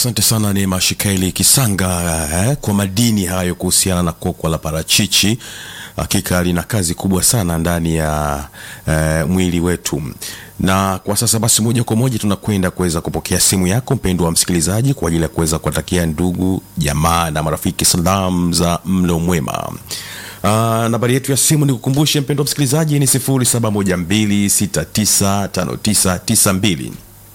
Asante sana ni Mashikaili Kisanga eh, kwa madini hayo kuhusiana na kokwa la parachichi. Hakika lina kazi kubwa sana ndani ya eh, mwili wetu. Na kwa sasa basi, moja kwa moja tunakwenda kuweza kupokea simu yako mpendwa wa msikilizaji, kwa ajili ya kuweza kuwatakia ndugu jamaa na marafiki salamu za mlo mwema. Uh, nambari yetu ya simu ni kukumbushe mpendwa msikilizaji ni 0712695992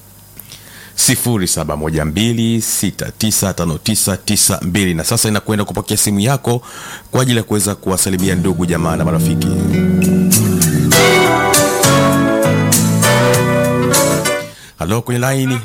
0712695992 na sasa inakwenda kupokea simu yako kwa ajili ya kuweza kuwasalimia ndugu jamaa na marafiki. Halo, kwenye laini.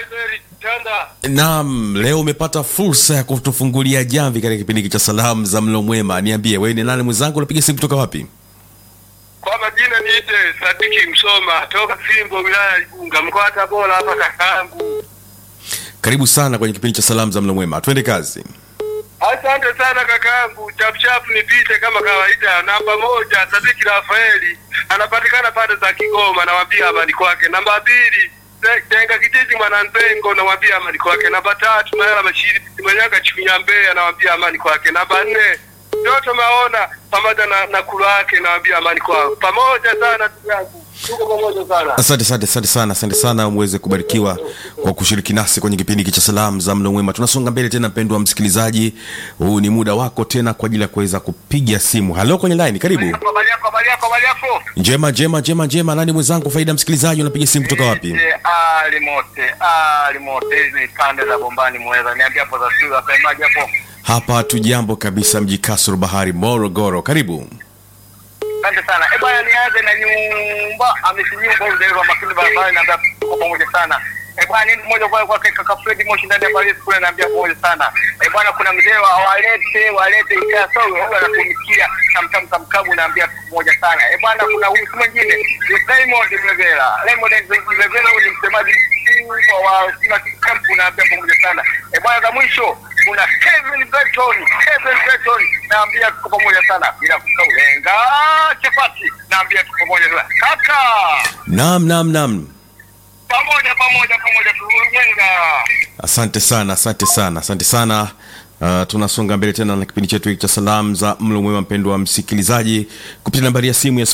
Naam, leo umepata fursa ya kutufungulia jamvi katika kipindi hiki cha salamu za mlo mwema. Niambie wewe ni nani mwenzangu, unapiga simu kutoka wapi? Kwa majina niite Sadiki Msoma toka Simbo wilaya ya Igunga mkoa wa Tabora hapa kakangu. Karibu sana kwenye kipindi cha salamu za mlo mwema, twende kazi. Asante sana kakangu, chapchap nipite kama kawaida. Namba moja Sadiki Rafaeli anapatikana pande za Kigoma, nawambia amani kwake. Namba mbili Te- Tenga kijiji Mwananzengo, nawambia amani kwake. Namba tatu Mayala Bashiri Manyaga Chunya Mbeya, nawambia amani kwake. Namba nne Doto Maona pamoja na, na kulu wake, nawambia amani kwao. Pamoja sana ndugu yangu, tuko pamoja sana. Asante, asante, asante sana, asante sana, muweze kubarikiwa kwa kushiriki nasi kwenye kipindi hiki cha salamu za mlo mwema. Tunasonga mbele tena, mpendwa msikilizaji, huu ni muda wako tena kwa ajili ya kuweza kupiga simu. Halo kwenye line, karibu. Habari yako, habari yako, habari yako. Njema, njema, njema, njema. Nani mwenzangu, faida msikilizaji, unapiga simu kutoka wapi? Eh, Ali mote, ali mote, hizi ni pande za Bombani Mweza. Niambia hapo za shule wasemaje hapo? Hapa tu jambo kabisa, mji Kasoro Bahari, Morogoro. Karibu. Asante sana. Eh, bwana nianze na nyumba, amesi nyumba huyu dereva makini barabarani naambia tuko pamoja sana. Eh, bwana ni mmoja kwa kwa kaka Fred Moshi ndani ya Paris kule naambia pamoja sana. Eh, bwana kuna mzee wa walete walete ikaa sawa huyu anatumikia tamtam tamkabu naambia tuko pamoja sana. Eh, bwana kuna huyu si mwingine ni Raymond Mlevela. Raymond Mlevela huyu ni msemaji mkuu wa Sima Camp naambia pamoja sana. Eh, bwana za mwisho kuna Kevin Breton, Kevin Breton naambia tuko pamoja sana bila kusahau lenga chapati naambia tuko pamoja sana kaka Naam, naam, naam. pamoja pamoja pamoja tulenga Asante sana, asante sana, asante sana. Uh, tunasonga mbele tena na kipindi chetu hiki cha salamu za mlo mwema, mpendwa wa msikilizaji, kupitia nambari ya simu ya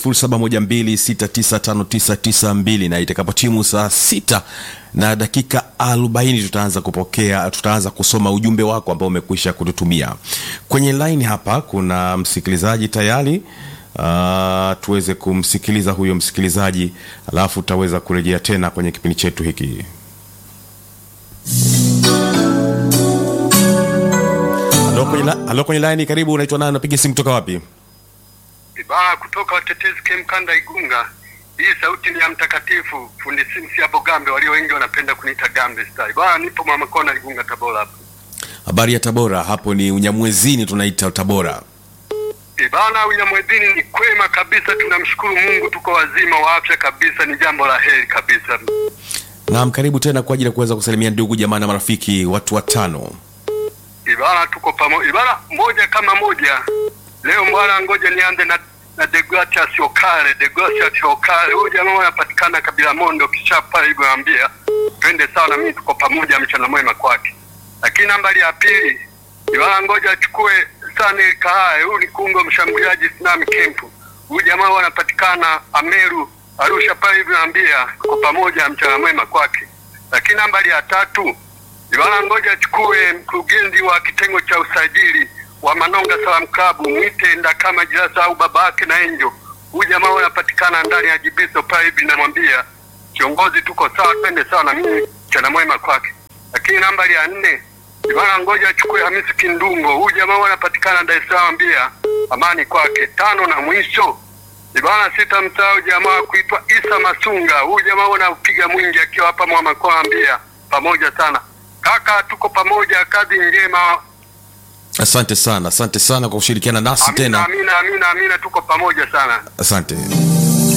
0712695992 na itakapotimu saa sita na dakika 40 tutaanza kupokea, tutaanza kusoma ujumbe wako ambao umekwisha kututumia kwenye line. Hapa kuna msikilizaji tayari. Uh, tuweze kumsikiliza huyo msikilizaji, alafu tutaweza kurejea tena kwenye kipindi chetu hiki. Halo kwenye, la- halo kwenye line, karibu. Unaitwa nani? Unapiga simu kutoka wapi? baa kutoka watetezi kemkanda Igunga. Hii sauti ni ya mtakatifu fundi Simsi hapo Gambe, walio wengi wanapenda kuniita Gambe style. Bwana nipo mama kona Igunga Tabora hapo. Habari ya Tabora? Hapo ni Unyamwezini, tunaita Tabora. Bana Unyamwedini ni kwema kabisa, tunamshukuru Mungu, tuko wazima wa afya kabisa, ni jambo la heri kabisa. Naam, karibu tena kwa ajili ya kuweza kusalimia ndugu jamaa na marafiki, watu watano. Ibara tuko pamoja. Ibara moja kama moja. Leo bwana, ngoja nianze na na Degratias Okare, Degratias Okare. Huyu jamaa anapatikana kabila Mondo kichapa hivyo naambia. Twende sawa na mimi tuko pamoja mchana mwema kwake. Lakini nambari ya pili, Ibara ngoja achukue Sane Kahae. Huyu ni kungo mshambuliaji Tsunami Camp. Huyu jamaa anapatikana Ameru Arusha pale hivyo naambia tuko pamoja mchana mwema kwake. Lakini nambari ya tatu Ibana ngoja achukue mkurugenzi wa kitengo cha usajili wa Manonga Salam Club mwite Ndakama Jirasa au baba yake na Enjo. Huyu jamaa anapatikana ndani ya Jibiso pale hivi, namwambia kiongozi, tuko sawa, twende sawa na mimi, chana mwema kwake. Lakini nambari ya nne Ibana ngoja achukue Hamisi Kindungo. Huyu jamaa anapatikana Dar es Salaam, ambia amani kwake. Tano na mwisho Ibana sita msahau jamaa kuitwa Isa Masunga. Huyu jamaa anapiga mwingi akiwa hapa Mwamakoa, ambia pamoja sana kaka, tuko pamoja, kazi njema. Asante sana, asante sana kwa kushirikiana nasi Amina, tena. amina, amina, amina, tuko pamoja sana. Asante.